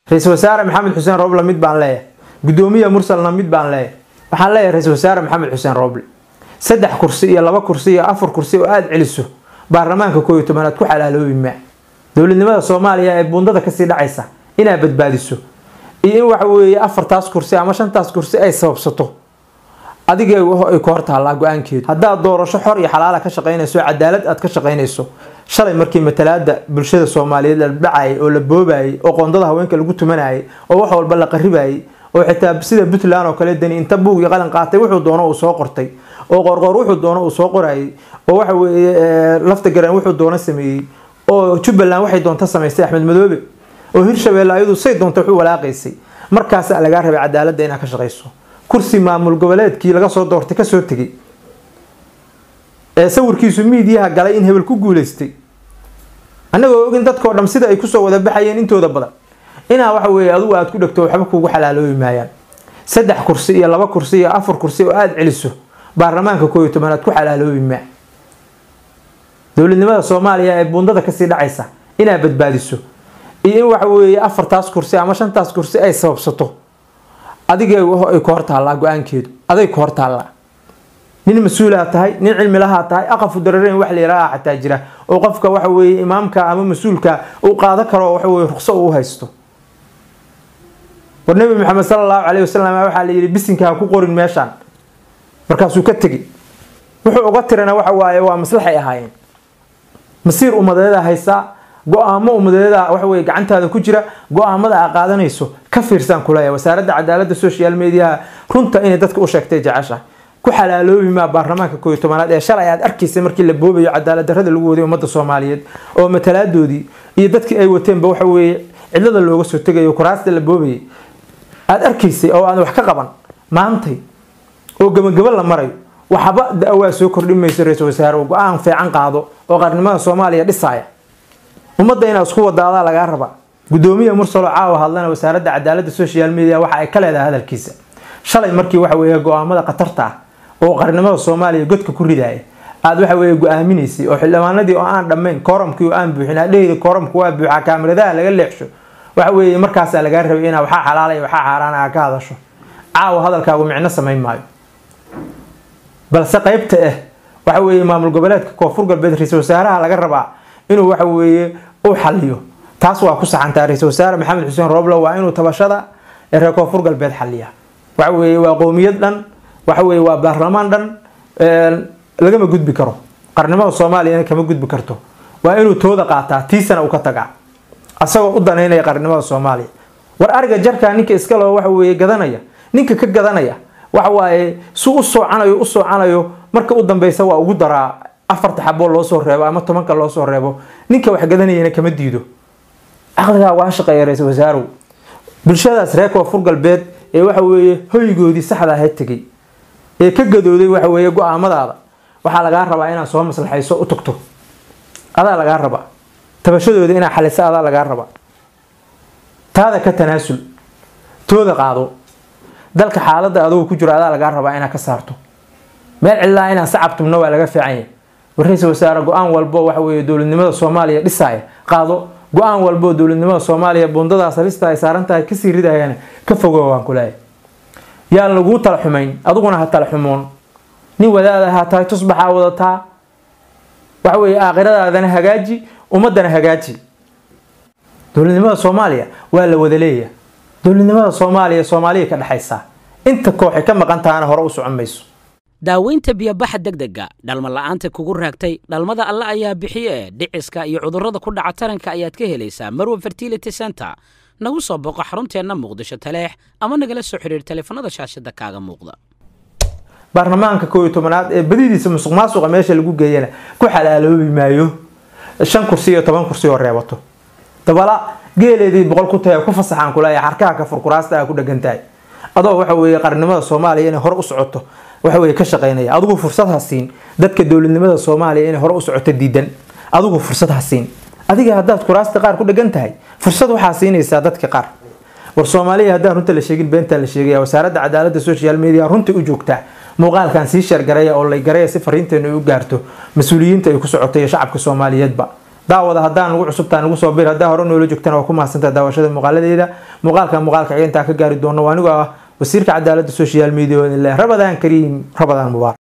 ra-iisul wasaare maxamed xuseen rooble mid baan leeyahay gudoomiya mursalna mid baan leeyahay waxaan leeyahay ra-iisul wasaare maxamed xuseen rooble saddex kursi iyo laba kursi iyo afar kursi oo aada celiso baarlamaanka koob iyo tobanaad ku xalaaloobi maa dowladnimada soomaaliya ee buundada kasii dhacaysa inaad badbaadiso iyo in waxa weeye afartaas kursi ama shantaas kursi ay sababsato adiga ay ku hortaallaa go-aankeedu haddaad doorasho xor iyo xalaala ka shaqaynayso cadaalad aad ka shaqaynayso shalay markii matalaada bulshada soomaaliyeed la dhacayay oo la boobayay oo qoondada haweenka lagu tumanayay oo wax walba la qaribayay oo xitaa sida puntland oo kale dani inta buug iyo qalin qaatay wuxuu doono uu soo qortay oo qorqor wuxuu doono uu soo qorayay oo waxa weeye lafta garan wuxuu doono sameeyey oo jubbaland waxay doonta samaystay axmed madoobe oo hirshabeelle ayadu say doonta wuxuu walaaqaysay markaasaa lagaa rabay cadaaladda inaad ka shaqayso kursi maamul goboleedkii laga soo doortay kasoo tegay ee sawirkiisu miidiyaha galay in hebel ku guuleystay annagoo ogin dadkao dham sida ay kusoo wada baxayeen intooda badan inaa waxa weeye adugu aada ku dhegto waxba kugu xalaaloobi maayaan saddex kursi iyo laba kursi iyo afar kursi oo aada celiso baarlamaanka koob iyo tobanaad ku xalaaloobi maa dowladnimada soomaaliya ee buundada kasii dhacaysa inaad badbaadiso iyo in waxa weeye afartaas kursi ama shantaas kursi ay sababsato adiga ay ku hortaallaa go-aankeedu aday ku hortaallaa nin mas-uulaa tahay nin cilmilahaa tahay aqafu dareereyn wax layiraha xataa jira oo qofka waxa weeye imaamka ama mas-uulka uu qaado karo waxa weye ruqso uu haysto war nabi maxamed sala allahu caleyhi wasalam waxaa la yidhi bisinka ha ku qorin meeshaan markaasuu ka tegey wuxuu uga tirana waxa waaye waa maslaxay ahaayeen masiir umadeeda haysaa go-aamo umadeeda waxa weye gacantaada ku jira go-aamada aa qaadanayso ka fiirsaan kuleeya wasaaradda cadaaladda social mediaha runta inay dadka u sheegtay jecesha ku xalaaloobi maa baarlamaanka koob iyo tobanaad ee shalay aad arkaysay markii la boobayo cadaalad darrada lagu waday ummadda soomaaliyeed oo matalaadoodii iyo dadkii ay wateenba waxa weeye cidlada looga soo tegayo kuraasta la boobayay aada arkaysay oo aan wax ka qaban maantay oo gabagabo la marayo waxba da-waa soo kordhin mayso ra-iisul wasaare go-aan fiican qaado oo qarnimada soomaaliya dhisaaya ummadda inaad isku wadaadaa lagaa rabaa gudoomiya mursalo caawa hadlana wasaaradda cadaaladda social media waxa ay ka leedahay hadalkiisa shalay markii waxa weeye go-aamada khatarta ah oo qarnimada soomaaliya godka ku ridaaya aada waxa weeye go-aaminaysay oo xildhibaanadii oo aan dhammayn kooramkii oo aan buuxin adheheyda kooramku waa buuxaa kaamiradaha laga leexsho waxa weeye markaasaa lagaa rabay inaa waxaa xalaalaya waxaa xaaraan aa ka hadasho caawa hadalkaagu micno samayn maayo balse qeybta ah waxa weeye maamul goboleedka koonfur galbeed ra-iisul wasaaraha laga rabaa inuu waxa weeye u xaliyo taas waa ku saxantaa ra-iisul wasaare maxamed xuseen roble waa inuu tabashada ee reer koonfur galbeed xaliya waxa weeye waa qowmiyad dhan waxa weeye waa baarlamaan dhan lagama gudbi karo qarnimada soomaaliyana kama gudbi karto waa inuu tooda qaataa tiisana uu ka tagaa asagoo u danaynaya qarnimada soomaaliya war ariga jarkaa ninka iskaloo waxa weeye gadanaya ninka ka gadanaya waxa waaye su u soocanayo u soocanayo marka u dambeysa waa ugu daraa afarta xaboo loo soo reebo ama tobanka loo soo reebo ninka wax gadanayana kama diido caqligaa waa shaqeeya ra-iisul wasaarow bulshadaas reer koonfur galbeed ee waxa weeye hoygoodii saxda ahayd tegay ee ka gadooday waxa weeye go-aamadaada waxaa lagaa rabaa inaad soo maslaxayso u tagto adaa lagaa rabaa tabashadooda inaad xaliso adaa lagaa rabaa taada ka tanaasul tooda qaado dalka xaaladda adugu ku jiro adaa lagaa rabaa inaad ka saarto meel cidlaa inaan sacabtumno waa laga fiican yahay war ra-iisul wasaare go-aan walbo waxa weeye dowladnimada soomaaliya dhisaaya qaado go-aan walbo dowladnimada soomaaliya buundadaas halista ay saaran tahay kasii ridayana ka fogo waan ku leeyahay yaan laguu tala xumayn adiguna ha tala xumoon nin wadaada ha tahay tusbaxaa wadataa waxa weeye aakhiradaadana hagaaji ummadana hagaaji dowladnimada soomaaliya waa la wada leeyahay dowladnimada soomaaliya soomaaliya ka dhexaysa inta kooxay ka maqan tahana hore u socon mayso daaweynta biyobaxa degdega dhalma la'aanta kugu raagtay dhalmada alle ayaa bixiye dhiciska iyo cudurrada ku dhaca taranka ayaad ka helaysaa marwa fertility center nagu soo boqo xarunteenna muqdisho taleex ama nagala soo xidhiir taleefanada shaashada kaaga muuqda baarlamaanka koob iyo tobanaad ee badidiisa musuq maasuqa meesha lagu geeyana ku xalaaloobi maayo shan kursi iyo toban kursi oo reebato dabala geeleedii boqol ku tahay ku fasaxaan kuleeya xarkaha ka furkuraasta ku dhagan tahay adoo waxa weeye qarnimada soomaaliya inay hore u socoto waxa weye ka shaqaynaya adigu fursad ha siin dadka dowladnimada soomaaliya inay hore u socoto diidan adigu fursad ha siin adiga haddaad kuraasta qaar ku dhagan tahay fursad waxaa siinaysaa dadka qaar war soomaaliya haddaan runta la sheegin beentaan la sheegaya wasaaradda cadaaladda social media runtii u joogtaa muuqaalkan sii sheergaraya oo lay garaya si fariinteenu ay u gaarto mas-uuliyiinta ay ku socoto iyo shacabka soomaaliyeedba daawada haddaan ugu cusubtaa nagu soo bir haddaa hore noola joogtana waa ku mahadsantaha daawashada muuqaaladeeda muuqaalka muuqaalka xiga intaa ka gaari doono waa anigoo ah wasiirka cadaaladda social media rabadaan kariim rabadaan mubaarak